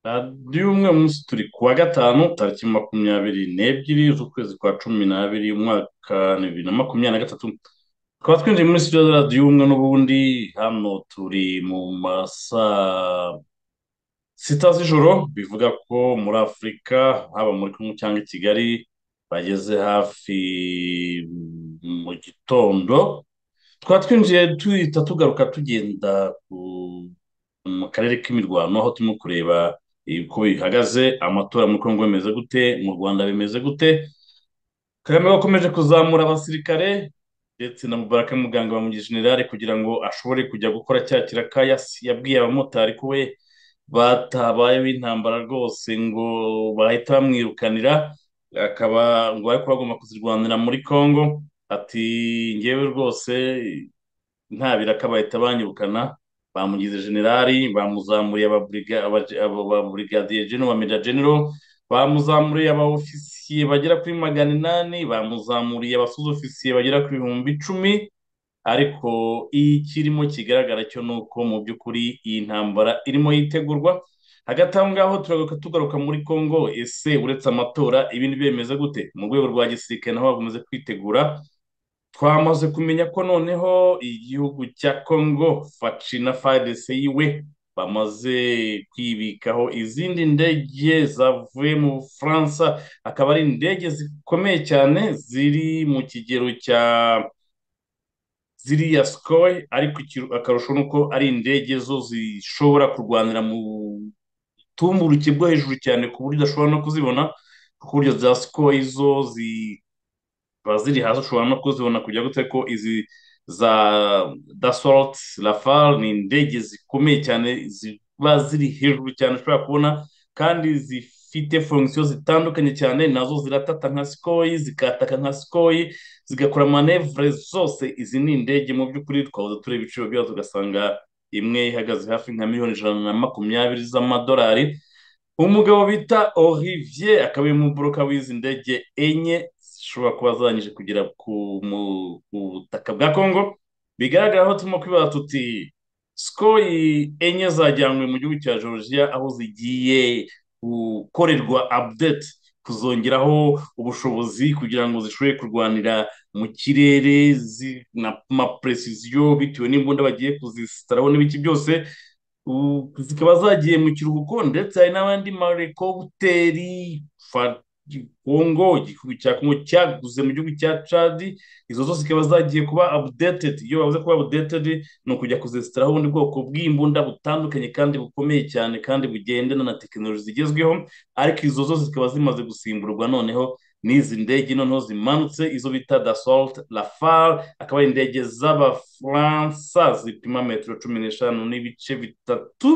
radiyo y'umwe munsi turi kuwa gatanu tariki makumyabiri n'ebyiri z'ukwezi kwa cumi n'abiri umwaka bibiri na makumyabiri na gatatu tukaba twinjiye muri sitidiyo za radiyo y'ubumwe n'ubundi hano turi mu masaa sita z'ijoro bivuga ko muri afurika haba muri kumwe cyangwa i kigali bageze hafi mu gitondo tukaba twinjiye duhita tugaruka tugenda mu karere k'imirwano aho turimo kureba uko bihagaze amatora muri congo bimeze gute mu rwanda bimeze gute kagame wakomeje kuzamura abasirikare ndetse na mubaraka muganga bamugira generale kugira ngo ashobore kujya gukora cya kirakaya yabwiye abamotari ko we batabayeho intambara rwose ngo bahita bamwirukanira akaba ngo ariko bagomba kuzirwanira muri congo ati ngewe rwose nta biraka bahita banyirukana bamugize generali bamuzamuriye ababurigadiye jeno ba meja genero bamuzamuriye abaofisiye bagera kuri magana inani bamuzamuriye abasuzofisiye bagera ku bihumbi icumi ariko ikirimo kigaragara cyo ni uko mu by'ukuri iyi ntambara irimo yitegurwa hagati aho ngaho turagaruka tugaruka muri congo ese uretse amatora ibindi bimeze gute mu rwego rwa gisirikare naho bakomeje kwitegura twamaze kumenya ko noneho igihugu cya congo faci na fdc yiwe bamaze kwibikaho izindi ndege zavuye mu bufaransa akaba ari indege zikomeye cyane ziri mu kigero cya ziriya sikoye ariko akarusho ni uko ari indege zo zishobora kurwanira mu butumburuke bwo hejuru cyane ku buryo udashobora no kuzibona ku buryo za sikoye zo zi ziri hasi ushobora no kuzibona kujya gute ko izi za dasoroti rafale ni indege zikomeye cyane ziba ziri hejuru cyane ushobora kubona kandi zifite fongisiyo zitandukanye cyane nazo ziratata nka sikoyi zikataka nka sikoyi zigakora manevure zose izi ni indege mu by'ukuri twabuze tureba ibiciro byazo tugasanga imwe ihagaze hafi nka miliyoni ijana na makumyabiri z'amadolari umugabo bita Olivier akaba ari muboroka w'izi ndege enye zishobora kuba zarangije kugera ku butaka bwa congo bigaragara aho turimo kwibaza tuti sikoyi enye zajyanywe mu gihugu cya georgia aho zigiye gukorerwa update kuzongeraho ubushobozi kugira ngo zishobore kurwanira mu kirere na precision bitewe n'imbunda bagiye kuzisitaraho n'ibiki byose zikaba zagiye mu kiruhuko ndetse hari n'abandi marekobuteri kongo igihugu cya kongo cyaguze mu gihugu cya cadi izo zose zikaba zagiye kuba abudeted iyo bavuze kuba abudeted ni ukujya kuzesitaraho ubundi bwoko bw'imbunda butandukanye kandi bukomeye cyane kandi bugendana na tekinoloji zigezweho ariko izo zose zikaba zimaze gusimburwa noneho n'izi ndege noneho zimanutse izo bita dasalt rafale akaba ari indege z'abafaransa zipima metero cumi n'eshanu n'ibice bitatu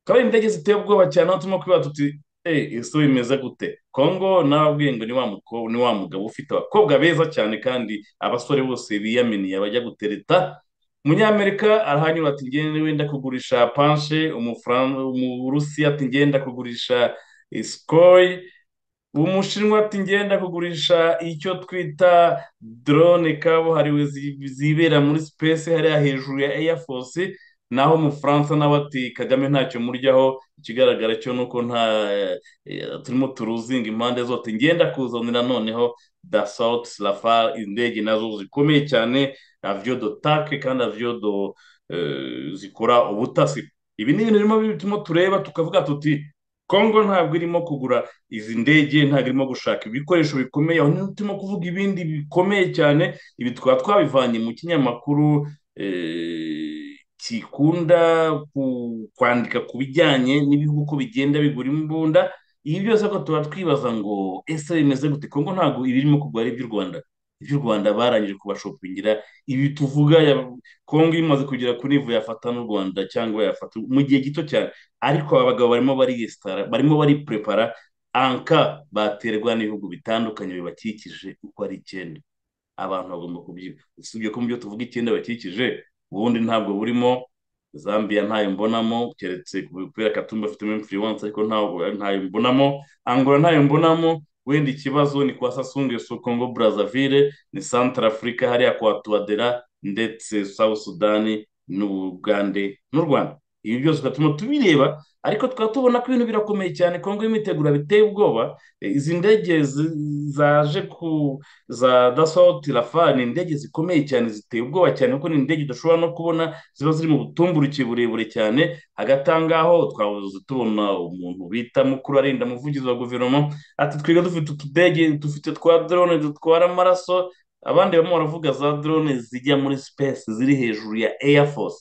akaba ari indege ziteye ubwoba cyane aho turimo kwibaza tuti ese bimeze gute kongo nababwiye ngo ni wa mugabo ufite abakobwa beza cyane kandi abasore bose biyaminiye bajya gutereta umunyamerika arahanyura ati ngende wenda kugurisha panshe umurusi ati ngenda kugurisha sikoyi umushinwa ati ngenda kugurisha icyo twita drone kabuhariwe zibera muri sipesi hariya hejuru ya eyafosi naho umufaransa nawe ati kagame ntacyo muryaho ikigaragara cyo ni uko nta turimo turuzinga impande zose ngenda kuzanira noneho da sauti rafale indege nazo zikomeye cyane aviyo do take kandi aviyo do zikora ubutasi ibi ni ibintu birimo bituma tureba tukavuga tuti kongo ntabwo irimo kugura izi ndege ntabwo irimo gushaka ibikoresho bikomeye aho turimo kuvuga ibindi bikomeye cyane ibi tukaba twabivanye mu kinyamakuru gikunda kwandika ku bijyanye n'ibihugu uko bigenda bigura imbunda ibi byose ko tuba twibaza ngo ese bimeze gute kongo ntabwo ibirimo kugwa ari iby'u rwanda iby'u rwanda barangije kubashopingira ibi tuvuga kongo imaze kugera kuri ivu yafata n'u rwanda cyangwa yafata mu gihe gito cyane ariko aba bagabo barimo bariyesitara barimo bariprepara anka baterwa n'ibihugu bitandukanye bibakikije uko ari icyenda abantu bagomba kubyibwa usibye ko mu byo tuvuga icyenda bakikije ubundi ntabwo burimo zambia ntayo mbonamo keretse kubera katumba afitemo influence ariko ntabwo ntayo mbonamo angola ntayo mbonamo wenda ikibazo ni kwa sasunge su congo brazzaville ni central africa hariya kwa tuwadera ndetse south sudani n'ubugande n'u rwanda ibi byose bigatuma tubireba ariko tukaba tubona ko ibintu birakomeye cyane kongo y'imitegura biteye ubwoba izi ndege zaje ku za dasauti rafa ni indege zikomeye cyane ziteye ubwoba cyane kuko ni indege udashobora no kubona ziba ziri mu butumburuke burebure cyane hagati aho ngaho twabuze tubona umuntu bita mukuru arinda umuvugizi wa guverinoma ati twiga dufite utudege dufite twa drone dutwara amaraso abandi barimo baravuga za drone zijya muri space ziri hejuru ya air force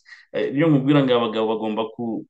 niyo mubwira ngo abagabo bagomba ku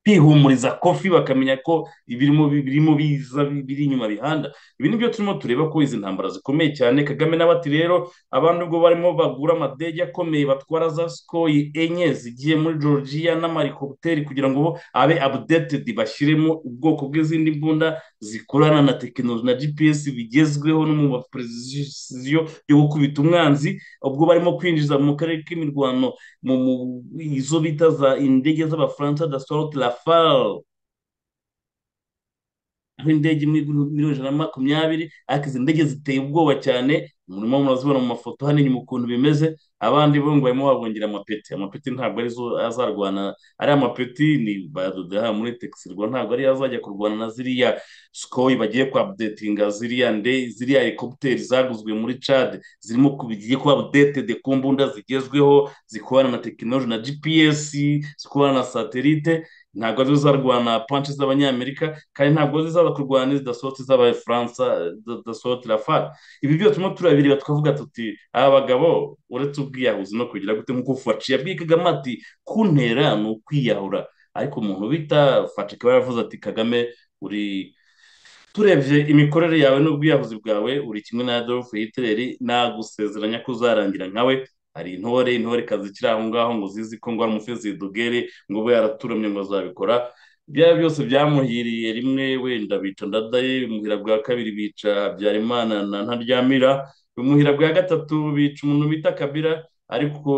kwihumuriza kofi bakamenya ko ibirimo birimo biza biri inyuma bihanda ibi nibyo turimo tureba ko izi ntambara zikomeye cyane kagame nawe ati rero abantu ubwo barimo bagura amadege akomeye batwara za sikoyi enye zigiye muri georgia n'amarikopiteri kugira ngo abe abudetedi bashyiremo ubwoko bw'izindi mbunda zikorana na tekinoloji na gps bigezweho no mu maperezisiyo yo gukubita umwanzi ubwo barimo kwinjiza mu karere k'imirwano mu izo bita za indege z'abafaransa dasoroti la faro aho indege imwe miliyoni ijana na makumyabiri ariko izi ndege ziteye ubwoba cyane murimo murazibona mu mafoto hano inyuma ukuntu bimeze abandi bo ngo barimo babongera amapeti amapeti ntabwo arizo azarwana ari amapeti ni badodeha muri tegisirwa ntabwo ariyo azajya kurwana na ziriya sikoyi bagiye kwabudetinga ziriya nde ziriya helikopiteri zaguzwe muri cade zirimo bigiye kuba abudetede ku mbunda zigezweho zikorana na tekinoloji na gps zikorana na satelite ntabwo arizo zarwana panshi z'abanyamerika kandi ntabwo zizaza kurwana n'izidasohotse z'abafaransa zidasohotse rafale ibi byose turimo turabireba tukavuga tuti aba bagabo uretse ubwiyahuzi no kugira gute nk'uko faci yabwiye kagame ati kuntera ni ukwiyahura ariko umuntu bita faci akaba yaravuze ati kagame uri turebye imikorere yawe n'ubwiyahuzi bwawe uri kimwe na adolphe hitler nagusezeranya ko uzarangira nkawe hari intore intore kazi kiri aho ngaho ngo zizi ko ngo umufezi dogere ngo ube yaraturamye ngo azabikora byaba byose byamuhiriye rimwe wenda bica ndadaye umuhira bwa kabiri bica habyarimana na ntaryamira umuhira bwa gatatu bica umuntu bita kabira ariko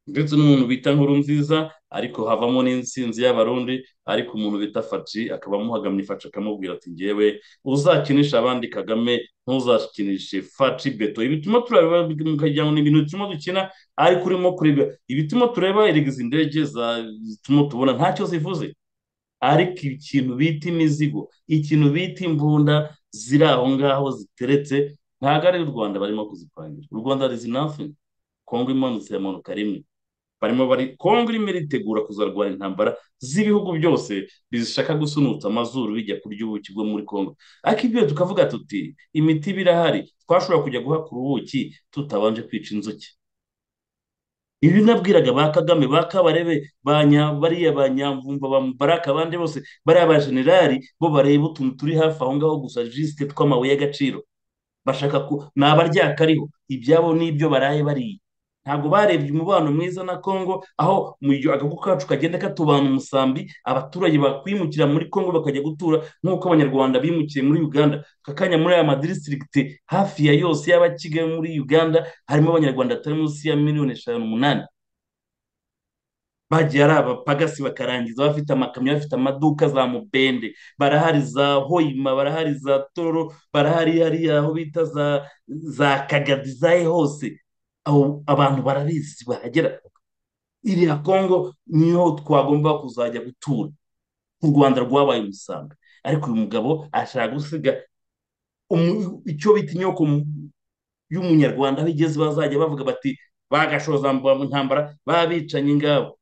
ndetse n'umuntu bita nkuru nziza ariko havamo n'insinzi y'abarundi ariko umuntu bita faci akaba amuhagamye faci akamubwira ati ngewe uzakinisha abandi kagame ntuzakinishe faci beto ibituma turareba mu kajyango ni ibintu bituma dukina ariko urimo kureba ibituma tureba izi ndege zituma tubona ntacyo zivuze ariko ikintu bita imizigo ikintu bita imbunda ziri aho ngaho ziteretse ntabwo ari u rwanda barimo kuzipangira u rwanda rizi nothing kongo imanutse yamanuka rimwe barimo bari kongo irimo iritegura kuzarwanya intambara z'ibihugu byose bishaka gusunutsa amazuru bijya kurya ubuki bwo muri kongo ariko ibyo tukavuga tuti imiti birahari twashobora kujya guhakura ubuki tutabanje kwica inzuki ibi nabwiraga ba kagame ba kabarebe bariya ba nyamvumba ba mubaraka abandi bose bariya ba generali bo bareba utuntu turi hafi aho ngaho gusa jisite tw'amabuye y'agaciro bashaka ko ni abaryakariho ibyabo n'ibyo baraye bariye ntabwo barebye umubano mwiza na kongo aho agahugu kacu kagenda katubana umusambi abaturage bakwimukira muri kongo bakajya gutura nk'uko abanyarwanda bimukiye muri uganda kakanya muri aya madirisitirigiti hafi ya yose y'aba kigali muri uganda harimo abanyarwanda atari munsi ya miliyoni eshanu umunani bagiye ari abapagasi bakarangiza bafite amakamyo bafite amaduka za mubende barahari za hoyima barahari za toro barahari hariya aho bita za za kagadi zaye hose abantu barabizi bahagera iriya kongo niho twagomba kuzajya gutura u rwanda rwabaye umusambi ariko uyu mugabo ashaka gusiga icyo bita inyoko y'umunyarwanda aho igeze bazajya bavuga bati bagashoza intambara babicanye ingabo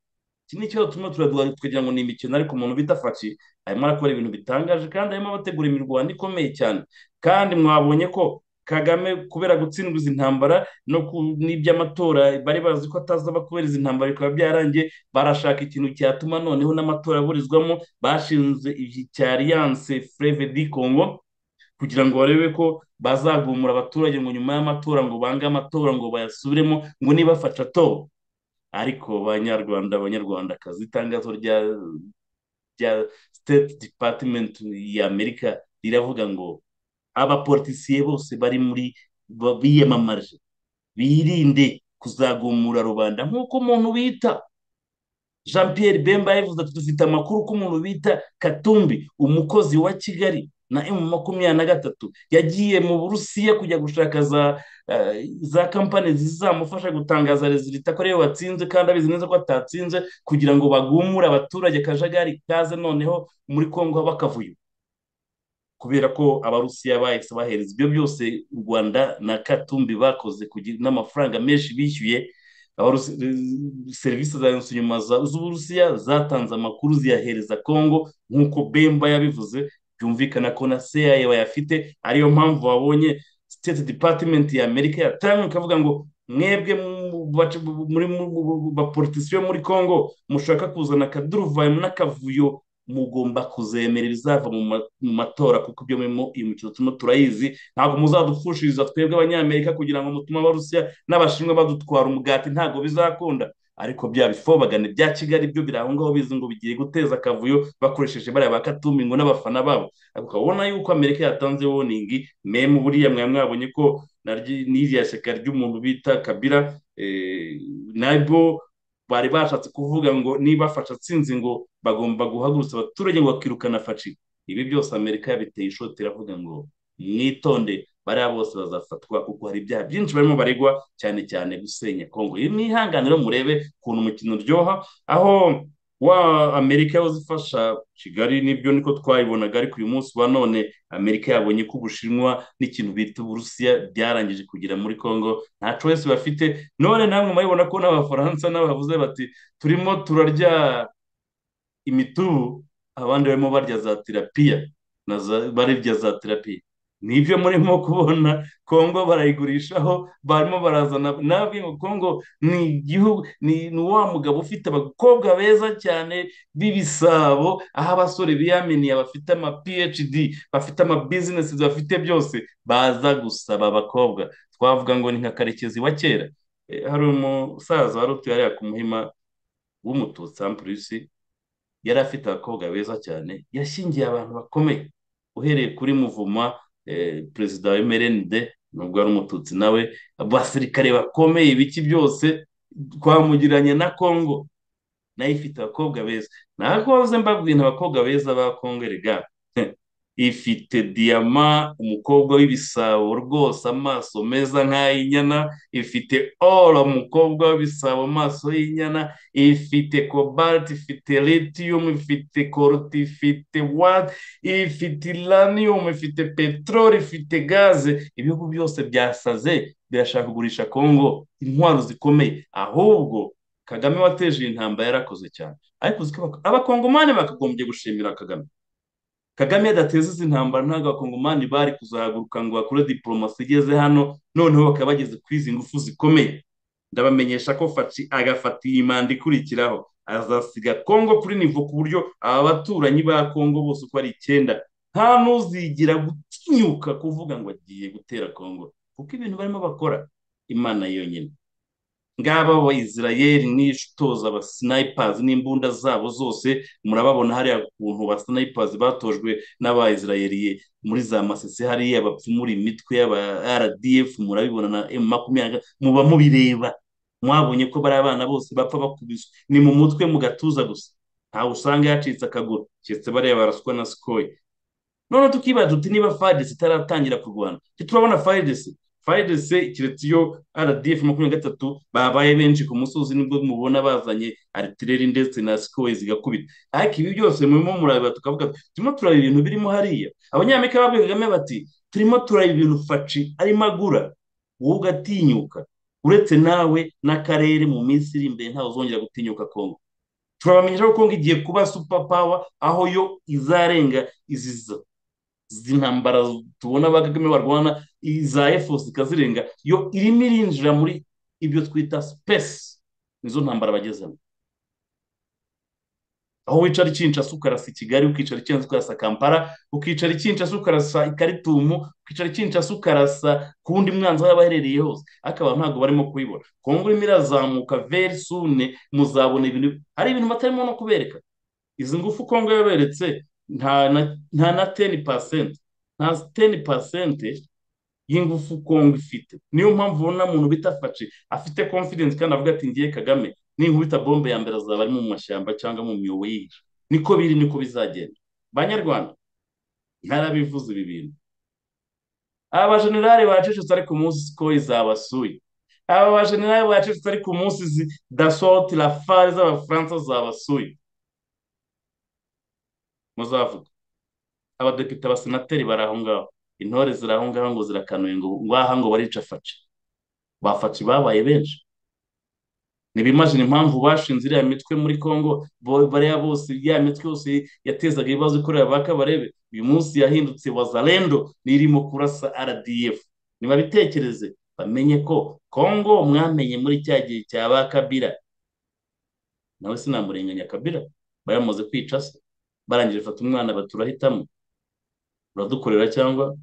iki ni cyo turimo turaduha tukagira ngo ni imikino ariko umuntu bita faci arimo arakora ibintu bitangaje kandi arimo abategura imirwano ikomeye cyane kandi mwabonye ko kagame kubera gutsindwa izi ntambara no n'iby'amatora bari bazi ko atazaba kubera izi ntambara bikaba byarangiye barashaka ikintu cyatuma noneho n'amatora aburizwamo bashinze cya aliyanse fureve di kongo kugira ngo barebe ko bazagumura abaturage ngo nyuma y'amatora ngo bange amatora ngo bayasubiremo ngo nibafasha atora ariko banyarwanda abanyarwandakazi itangazo rya rya siteti dipatimenti ya amerika riravuga ngo abapolitisiye bose bari muri biyamamaje birinde kuzagumura rubanda nk'uko umuntu bita jean Pierre bemba yavuze ati dufite amakuru ko umuntu bita katumbi umukozi wa kigali na emu makumyabiri na gatatu yagiye mu burusiya kujya gushaka za kampani zizamufasha gutangaza rezilita ko ariyo watsinze kandi abizi neza ko atatsinze kugira ngo bagumure abaturage akajagari kaze noneho muri congo bakavuyo kubera ko abarusiya bahise bahereza ibyo byose u rwanda na katumbi bakoze n'amafaranga menshi bishyuye serivisi za nyuma z'uburusiya zatanze amakuru ziyahereza congo nk'uko bemba yabivuze byumvikana ko na seya bayafite ariyo mpamvu babonye state department ya amerika yatanga ikavuga ngo mwebwe muri bapolitisiyo muri congo mushaka kuzana akaduruvayo n'akavuyo mugomba kuzemera ibizava mu matora kuko ibyo murimo iyi mukino turimo turayizi ntabwo muzadufushiriza twebwe abanyamerika kugira ngo mutume abarusiya n'abashinwa badutwara umugati ntabwo bizakunda ariko bya bifobagane bya kigali byo birahongaho bizi ngo bigiye guteza akavuyo bakoresheje bariya ba katumbi ngo n'abafana babo ukabona yuko amerika yatanze woningi memu buriya mwari mwabonye ko n'iriya shyaka ry'umuntu bita kabira nabwo bari bashatse kuvuga ngo niba fasha atsinze ngo bagomba guhagurutsa abaturage ngo bakirukana faci ibi byose amerika yabiteye ishoti iravuga ngo mwitonde bariya bose bazafatwa kuko hari ibyaha byinshi barimo baregwa cyane cyane gusenya kongo iyi mwihanganiro murebe ukuntu umukino uryoha aho wa amerika yahoze ifasha kigali nibyo niko twayibonaga ariko uyu munsi wa none amerika yabonye ko ubushinwa n'ikintu bita uburusiya byarangije kugera muri congo nta wese bafite none namwe murabibona ko n'abafaransa n'abavuze bati turimo turarya imitubu abandi barimo barya za terapiya barya za terapiya nibyo murimo kubona congo barayigurishaho barimo barazana nabwe ngo congo ni igihugu ni wa mugabo ufite abakobwa beza cyane b'ibisabo aho abasore biyaminiye bafite ama phd bafite ama bizinesi bafite byose baza gusaba abakobwa twavuga ngo ni nka karekezi wa kera hari umusaza wari utuye hariya ku muhima w'umututsi ampurisi yari afite abakobwa beza cyane yashingiye abantu bakomeye uhereye kuri muvuma perezida wa emerende nubwo ari umututsi nawe abasirikare bakomeye ibiki byose twamugiranye na congo nayo ifite abakobwa beza ntakoze mbabwira abakobwa beza ba congo rega ifite diyama umukobwa w'ibisabo rwose amaso meza nk'ay'inyana ifite oro umukobwa w'ibisabo amaso y'inyana ifite kobalti ifite litiyumu ifite koruti ifite wati ifite iraniyumu ifite peteroli ifite gaze ibihugu byose byasaze birashaka kugurisha kongo intwaro zikomeye ahubwo kagame wateje iyi ntambara yarakoze cyane ariko abakongomani bakagombye gushimira kagame kagame yadateza izi ntambara ntabwo abakongomani bari kuzahaguruka ngo bakore diporomasi igeze hano noneho bakaba bageze ku izi ngufu zikomeye ndabamenyesha ko faci agafata iyi manda ikurikiraho azasiga kongo kuri nivo ku buryo aba baturanyi ba kongo bose uko ari icyenda nta n'uzigira gutinyuka kuvuga ngo agiye gutera kongo kuko ibintu barimo bakora imana yonyine ngaba abayisirayeri n'ishutoza abasinayipazi n'imbunda zabo zose murababona hariya ukuntu abasinayipazi batojwe n'abayisirayeri muri za masese hariya bapfumura imitwe y'aba rdf murabibona na emu makumyabiri muba mubireba mwabonye ko bari abana bose bapfa bakubiswe ni mu mutwe mu gatuza gusa ntawe usanga yacitse akaguru keretse bariya baraswa na sikoye none tukibaza tuti niba fadesi itaratangira kurwana turabona fadesi fayidese keretse iyo rdf makumyabiri na gatatu babaye benshi ku musozi nibwo mubona bazanye aritireri ndetse na sikowe zigakubita ariko ibi byose murimo murabibara tukavuga turimo turareba ibintu birimo hariya abanyamerika babwiye kagame bati turimo turareba ibintu faci arimo agura wowe ugatinyuka uretse nawe n'akarere mu minsi iri imbere ntawe uzongera gutinyuka kongo turabamenyesha ko kongo igiye kuba supa pawa aho yo izarenga iziza izi ntambara tubona ba kagame barwana iza efosi ikazirenga yo irimo irinjira muri ibyo twita sipesi nizo ntambara bagezemo aho wicara ikinshasa ukarasa kigali ukicara ikinshasa ukarasa kampala ukicara ikinshasa ukarasa ikaritumu ukicara ikinshasa ukarasa ku wundi mwanzi aho yaba aherereye hose ariko abantu ntabwo barimo kubibona kongo urimo irazamuka veri sune muzabona ibintu hari ibintu batarimo no kubereka izi ngufu kongo yaberetse nta na teni pasenti nta teni pasenti y'ingufu kongo ifite niyo mpamvu ubona muntu bita faci afite confidence kandi avuga ati ngiye kagame n'inkubita bombe ya mbere azaba ari mu mashyamba cyangwa mu myobo y'inzu niko biri niko bizagenda banyarwanda ntarabivuze ibi bintu aba bajenerali bacecetse ariko umunsi siko izabasuye aba bajenerali bacecetse ariko umunsi dasoti rafari z'abafaransa zabasuye muzavuga abadepite abasenateri bari aho ngaho intore ziri aho ngaho ngo zirakanuye ngo ngaha ngo barica faci bafaci babaye benshi ntibimajina impamvu bashinze iriya mitwe muri congo bariya bose ya mitwe yose yatezaga ibibazo ikorera ba kabarebe uyu munsi yahindutse wazalendo nirimo kurasa rdf ntibabitekereze bamenye ko congo mwamenye muri cya gihe cya ba kabira nawe sinamurenganya kabira baramaze kwica se barangije fata umwana baturahitamo uradukorera cyangwa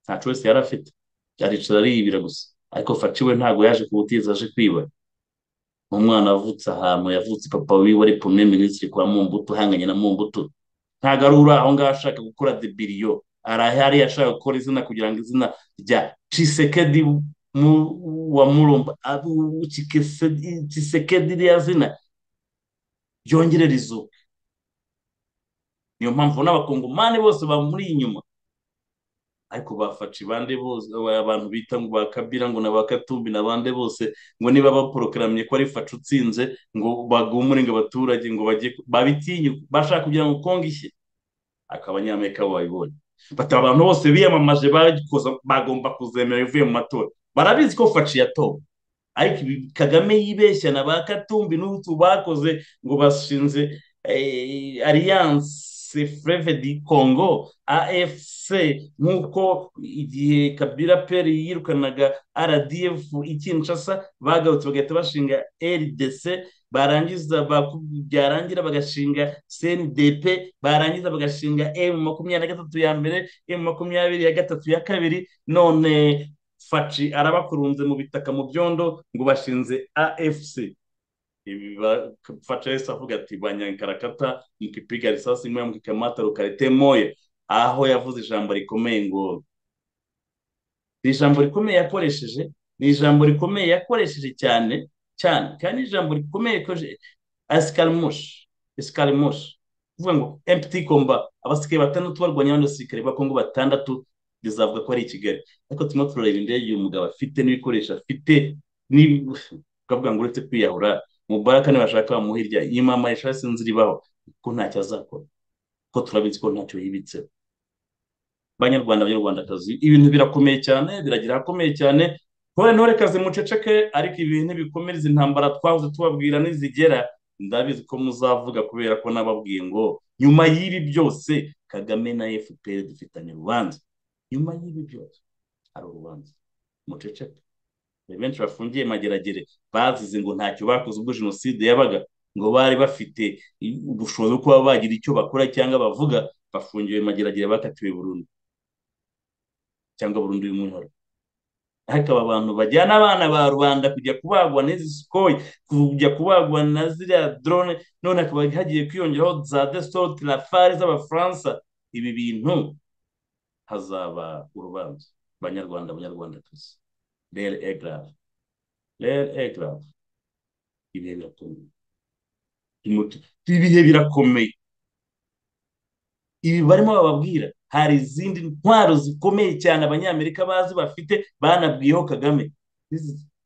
nta choice yari afite aricara ariyibira gusa ariko faciwe ntabwo yaje kuwutiza aje kwiba umwana wavutse ahantu yavutse papa wiwe ari pome minisitiri kwa mumbuto uhanganye na mumbuto ntabwo ari uri aho ngaho ashaka gukora debiriyo arahari ashaka gukora izina kugira ngo izina rya cisekedi wa murumba cisekedi ririya zina ryongere rizuke niyo mpamvu n'abakongomani bose bamuri inyuma ariko bafaci bande bose abantu bita ngo ba kabira ngo na ba katumbi n'abande bose ngo niba baporokaramye ko ari faci utsinze ngo bagumure ngo abaturage ngo bajye babitinye bashaka kugira ngo kongo ishye ariko abanyamerika babibonye bati abantu bose biyamamaje bagomba kuzemera ivuye mu matora barabizi ko faci yatowe ariko kagame yibeshya na ba katumbi n'utu bakoze ngo bashinze ariyanse freve di congo afc nk'uko igihe kabira peri yirukanaga rdf ikinshasa bagarutse bagahita bashinga rdc barangiza byarangira bagashinga cndp barangiza bagashinga m makumyabiri na gatatu ya mbere m makumyabiri ya gatatu ya kabiri none faci arabakurunze mu bitaka mu byondo ngo bashinze afc facha yesu avuga ati banyankarakata mkipiga risasi moya mkikamata rukarete moya aho yavuze ijambo rikomeye ngo ni ijambo rikomeye yakoresheje ni ijambo rikomeye yakoresheje cyane cyane kandi ijambo rikomeye yakoresheje asikarimushi asikarimushi kuvuga ngo empty komba abasirikare batandatu barwanya abandi basirikare ba kongo batandatu bizavuga ko ari i kigali ariko turimo turareba indege uyu mugabo afite n'ibikoresho afite ukavuga ngo uretse kwiyahura mubaraka nibashaka bamuhirya imama ishasi nziribaho ko ntacyo azakora ko turabizi ko ntacyo yibitseho banyarwanda banyarwandakazi ibintu birakomeye cyane biragira ahakomeye cyane ntore ntorekazi muceceke ariko ibintu bikomereza intambara twahoze tubabwira n'izigera ndabizi ko muzavuga kubera ko nababwiye ngo nyuma y'ibi byose kagame na fpr dufitanye urubanza nyuma y'ibi byose hari urubanza muceceke benshi bafungiye mageragere bazize ngo ntacyo bakoze ubwo jenoside yabaga ngo bari bafite ubushobozi bwo kuba bagira icyo bakora cyangwa bavuga bafungiwe mageragere bakatiwe burundu cyangwa burundu y'umunyoro ariko aba bantu bajyana abana ba rubanda kujya kubagwa n'izi sikoyi kujya kubagwa na ziriya dorone none hakaba hagiye kwiyongeraho za desitoti rafari z'abafaransa ibi bintu hazaba urubanza banyarwanda abanyarwandakazi rero egarave rero egarave ibihe birakomeye ibihe birakomeye ibi barimo bababwira hari izindi ntwaro zikomeye cyane abanyamerika bazi bafite banabwiyeho kagame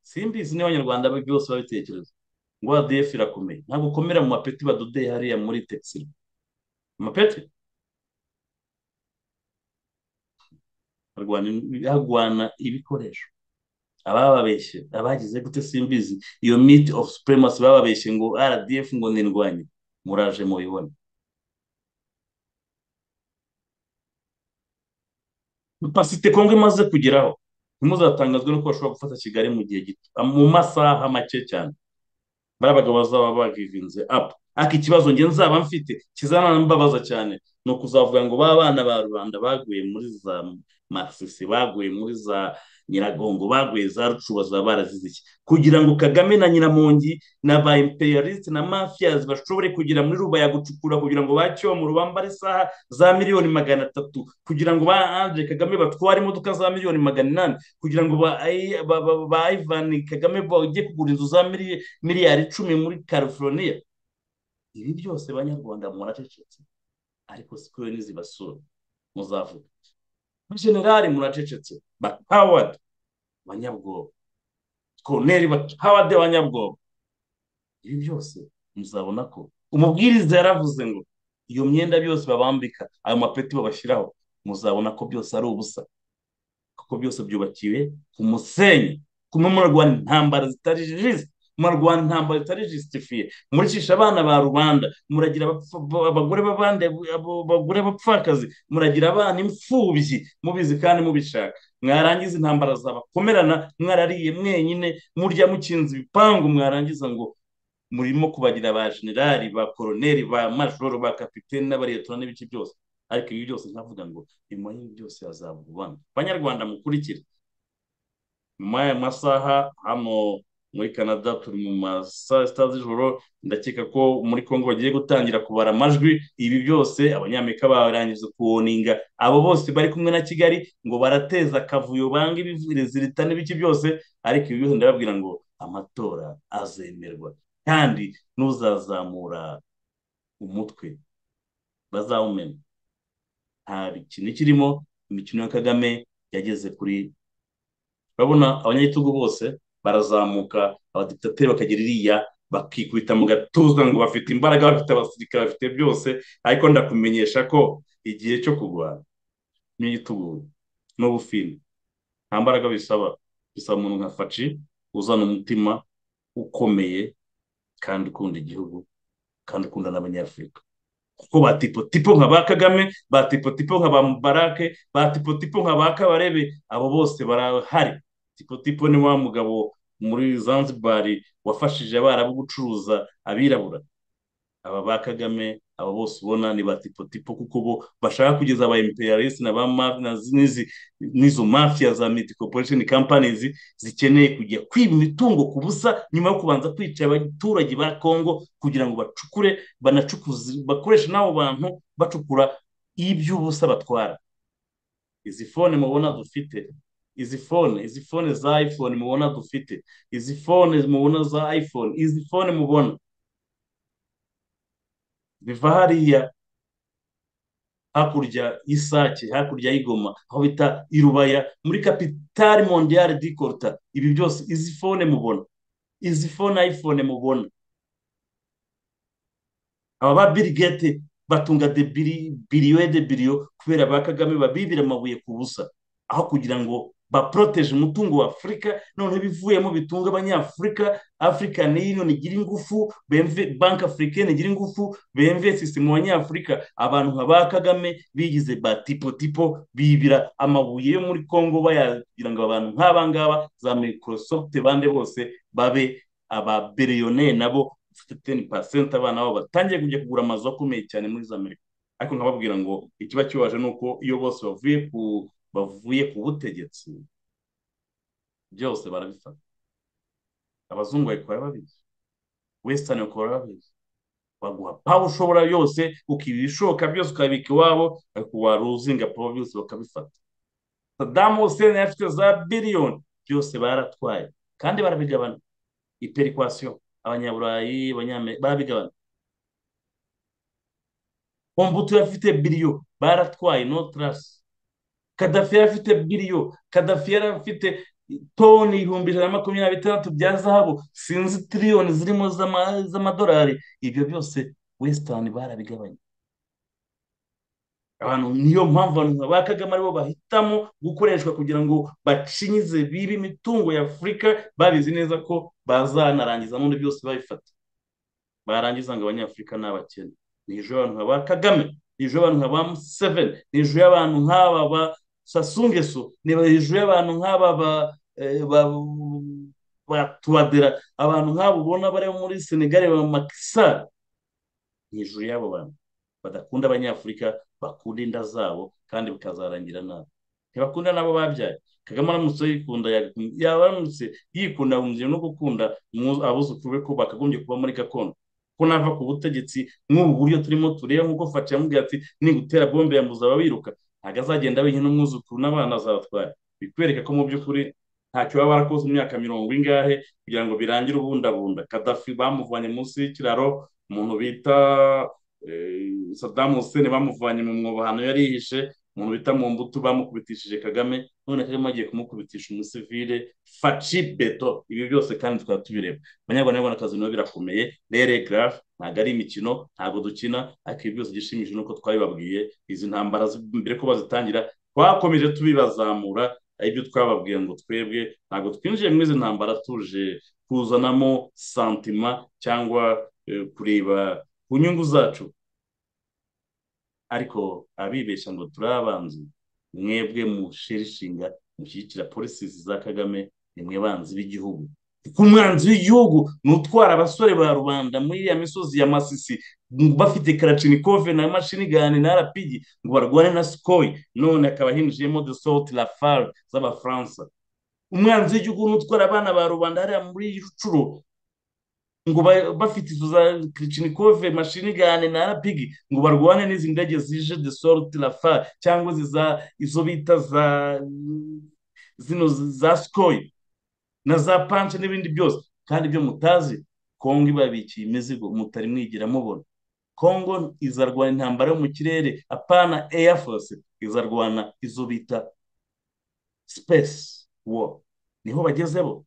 simbizi n'abanyarwanda byose babitekereza ngo adf irakomeye ntabwo ukomera mu mapeti badodeye hariya muri texile amapeti harwana ibikoresho abababeshye abagize gute simbizi iyo miti ofu supremasi bababeshye ngo rdf ngo nirwanye muraje mubibona pasite kongo imaze kugeraho ntimuzatangazwe nuko bashobora gufata kigali mu gihe gito mu masaha make cyane bari abagabo bazaba bagivinze apu ariko ikibazo nge nzaba mfite kizanambabaza cyane ni ukuzavuga ngo ba bana ba rubanda baguye muri za marxisi baguye muri za nyiragongo baguye za rucuba zaba barazize iki kugira ngo kagame na nyiramongi na ba imperialisite na mafiyazi bashobore kugera muri ruba ya gucukura kugira ngo baceho mu rubamba isaha za miliyoni magana atatu kugira ngo ba andre kagame batware imodoka za miliyoni magana inani kugira ngo ba ba- ba- ba ivan kagame bajye kugura inzu za mili- miliyari icumi muri california ibi byose banyarwanda muracecetse ariko siko nizibasura muzavuga generali muracecetse bakawadi banyabwoba koneri bakawadi banyabwoba ibi byose muzabona ko umubwiriza yaravuze ngo iyo myenda byose babambika ayo mapeti babashyiraho muzabona ko byose ari ubusa kuko byose byubakiwe ku musenyi kumwe mu rwanda intambara zitari jisite mu rwanda intambara zitari jisitifiye muricisha abana ba rubanda muragira abapfa- ba- abagore b'abandi abo- abagore bapfakazi muragira abana imfubyi mubizi kandi mubishaka mwarangiza intambara zabakomerana mwarariye mwenyine murya mukinze ibipangu mwarangiza ngo murimo kubagira ba generali ba koroneri ba majoro ba kapiteni n'abariyetora n'ibice byose ariko ibi byose nkavuga ngo nyuma y'ibi byose hazaba ububano banyarwanda mukurikire nyuma y'aya masaha hano muri canada turi mu ma saa sita z'ijoro ndakeka ko muri congo bagiye gutangira kubara amajwi ibi byose abanyamerika barangije kuwoninga abo bose bari kumwe na kigali ngo barateza akavuyo banga ibizirita n'ibiki byose ariko ibi byose ndababwira ngo amatora azemerwa kandi n'uzazamura umutwe bazawumenya nta kintu kirimo imikino ya kagame yageze kuri urabona abanyagitugu bose barazamuka abadikitateri bakagira iriya bakikubita mu gatuza ngo bafite imbaraga bafite abasirikare bafite byose ariko ndakumenyesha ko igihe cyo kurwana n'igitugu n'ubufini nta mbaraga bisaba bisaba umuntu nka faci uzana umutima ukomeye kandi ukunda igihugu kandi ukunda n'abanyafurika kuko ba tipo tipo nka ba kagame ba tipo tipo nka ba mubarake ba tipo tipo nka ba kabarebe abo bose barahari tipo tipo ni wa mugabo muri zanzibar wafashije abarabu gucuruza abirabura aba ba kagame aba bose ubona ni ba tipo tipo kuko bo bashaka kugeza aba imperialist na ba ma- na zi- n'izi n'izo mafia za miti corporation companies zikeneye kujya kwiba imitungo ku busa nyuma yo kubanza kwica abaturage ba congo kugira ngo bacukure banacukuze bakoreshe n'abo bantu bacukura iby'ubusa batwara izi fone mubona dufite izi fone izi fone za iphone mubona dufite izi fone mubona za iphone izi fone mubona biva hariya hakurya y'isake hakurya y'igoma aho bita irubaya muri kapitali mondiyari di koruta ibi byose izi fone mubona izi fone iphone mubona aba ba Bill Gates batunga de biri biriyo de biriyo kubera ba kagame babibira amabuye ku busa aho kugira ngo baporoteje umutungo wa afurika noneho ibivuyemo bitunga abanyafurika african union igira ingufu BMV- bank africaine igira ingufu bemvesisi mu banyafurika abantu nka ba kagame bigize ba tipo tipo bibira amabuye yo muri congo bayagira ngo abantu nk'aba ngaba za microsoft bande bose babe ababeriyoneri nabo ufite teni pasenti abana babo batangiye kujya kugura amazu akomeye cyane muri za amerika ariko nkababwira ngo ikiba kibaje ni uko iyo bose bavuye ku bavuye ku butegetsi byose barabifata abazungu babikora babizi wesitani bakora babizi baguha pawa ushobora yose ukiba ibishoboka byose ukabika iwabo ariko waruzinga pawa byose bakabifata sadamu huseni yari afite za biliyoni byose baratwaye kandi barabigabana iperikwasiyo abanyaburayi abanyamerika barabigabana Mobutu yari afite biliyo baratwaye notarasi kadafi yari afite biliyo kadafi yari afite toni ibihumbi ijana na makumyabiri na bitandatu bya zahabu sinzi tiriyoni zirimo z'ama- z'amadolari ibyo byose wesitani barabigabanya abantu niyo mpamvu abantu nka ba kagame aribo bahitamo gukoreshwa kugira ngo bacinyize bibi imitungo ya afurika babizi neza ko bazanarangiza n'undi byose babifata barangiza ngo abanyafurika ni abakene ni ejo y'abantu nka ba kagame ni ejo y'abantu nka ba museveni ni ejo y'abantu nk'aba ba sasungeso ni ejo y'abantu nk'aba ba eh, ba- ba tuwadera abantu nk'abo ubona bari muri senegali ba makisari ni ejo y'abo bantu badakunda abanyafurika bakunda inda zabo kandi bikazarangira nabi ntibakunda n'abo babyaye kagame aramutse yikunda yaba aramutse yikunda ahungiye no gukunda abuzukuru be ko bakagombye kuba muri gakondo ko nava ku butegetsi nk'ubu buryo turimo tureba nk'uko fata yamubwiye ati nigutera bombe ya muzaba biruka ntabwo azagenda wenyine n'umwuzukuru n'abana azabatwara bikwereka ko mu by'ukuri ntacyo baba barakoze imyaka mirongo ingahe kugira ngo birangire ubundabunda kadafi bamuvanye munsi y'ikiraro umuntu bita Saddam Hussein bamuvanye mu mwobo ahantu yari yihishe umuntu bita mu mbuto bamukubitishije kagame none kagame agiye kumukubitisha umusivile faci beto ibi byose kandi twaba tubireba abanyarwanda n'abanyarwandakazi nabo birakomeye rere garafe ntabwo ari imikino ntabwo dukina ariko ibi byose igishimishije ni uko twabibabwiye izi ntambara mbere ko bazitangira twakomeje tubibazamura ibyo twababwiye ngo twebwe ntabwo twinjiye muri izi ntambara tuje kuzanamo santima cyangwa kureba ku nyungu zacu ariko abibeshya ngo turi abanzi mwebwe mushirishinga mushyigikira polisi za kagame ni mwe banzi b'igihugu ku mwanzi w'igihugu ni utwara abasore ba rubanda muri iriya misozi ya masisi bafite karacinikove na mashinigani na rapidi ngo barwane na sikoyi none akaba hinjiyemo de soti rafale z'abafaransa umwanzi w'igihugu ni utwara abana ba rubanda hariya muri curo ngo bafite izo za kirichinikove mashinigane na rapigi ngo barwane n'izi ndege zije de sorti rafa cyangwa ziza izo bita za zino za sikoyi na za panche n'ibindi byose kandi ibyo mutazi kongo ibabikiye imizigo mutari mwigira mubona kongo izarwana intambara yo mu kirere apana eya force izarwana izo bita space war niho bagezebo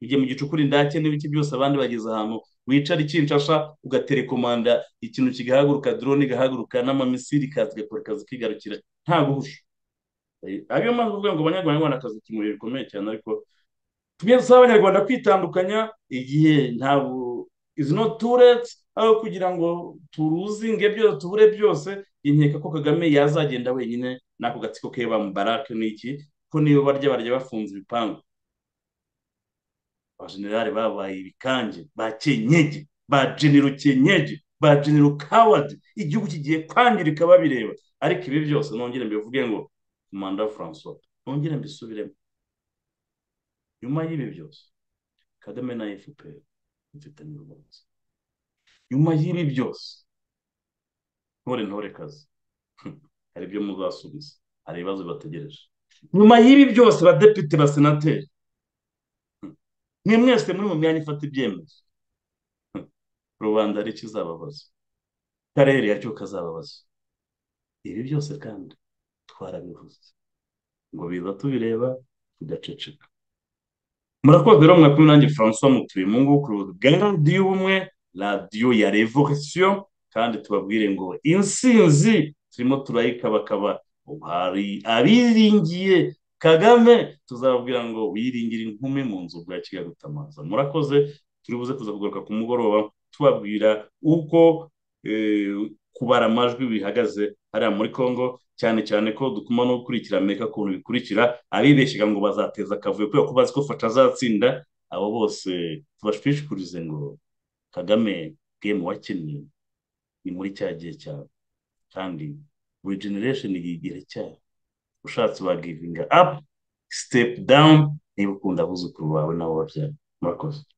igihe mu gicukura indake n'ibiki byose abandi bageze ahantu wicara ikinshasha ugaterekomanda ikintu kigahaguruka drone igahaguruka n'amamisiri kazi gakora akazi kigarukira nta guhusha ariyo mpamvu uvuga ngo abanyarwanda akazi ikimuye bikomeye cyane ariko tumwe dusaba abanyarwanda kwitandukanya igihe ntabwo izi no tureti aho kugira ngo turuzinge byose tubure byose inkeka ko kagame yazagenda wenyine n'ako gatsiko ke bamubarake n'iki ko niyo barya barya bafunze ibipangu abajenerali babaye ibikange ba kenyege ba genero kenyege ba genero kawadi igihugu kigiye kwangirika babireba ariko ibi byose nongere mbivuge ngo komanda francois nongere mbisubiremo nyuma y'ibi byose kagame na fpr mfitanye urubanza nyuma y'ibi byose ntore ntore kazi hari ibyo muzasubiza hari ibibazo bategereje nyuma y'ibi byose badepite basenateri mwe mwese muri mu myanya ifata ibyemezo rubanda ari ikizababaza karere yacyo kazababaza ibi byose kandi twarabivuze ngo biza tubireba tugaceceka murakoze rero mwakumi nanjye francois mutuye mu nguku radiyo ubumwe radiyo ya revolisiyo kandi tubabwire ngo insinzi turimo turayikabakaba hari abiringiye kagame tuzababwira ngo wiringire inkumi mu nzu bwa kigali utamaza murakoze turibuze kuza kugaruka ku mugoroba tubabwira uko kubara amajwi bihagaze hariya muri congo cyane cyane ko dukuma no gukurikira amerika ukuntu bikurikira abibeshyaga ngo bazateza akavuyo kubera ko bazi ko fasha azatsinda abo bose tubashishikurize ngo kagame gemu wakeneye ni muri cya gihe cyawe kandi buri generation yigere cyayo ushatse wagivinga apu sitepu dawuni niba ukunda abuzukuru bawe nabo babyara murakoze